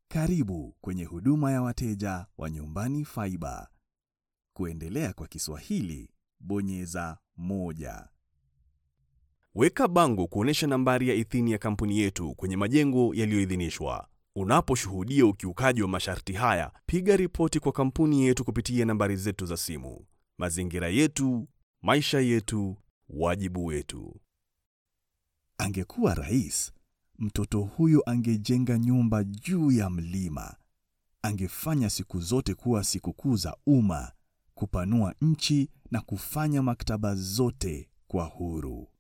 Karibu kwenye huduma ya wateja wa Nyumbani Fiber. Kuendelea kwa Kiswahili, bonyeza moja. Weka bango kuonyesha nambari ya idhini ya kampuni yetu kwenye majengo yaliyoidhinishwa. Unaposhuhudia ukiukaji wa masharti haya, piga ripoti kwa kampuni yetu kupitia nambari zetu za simu. Mazingira yetu, maisha yetu, wajibu wetu. Angekuwa rais, mtoto huyo angejenga nyumba juu ya mlima. Angefanya siku zote kuwa sikukuu za umma, kupanua nchi na kufanya maktaba zote kwa huru.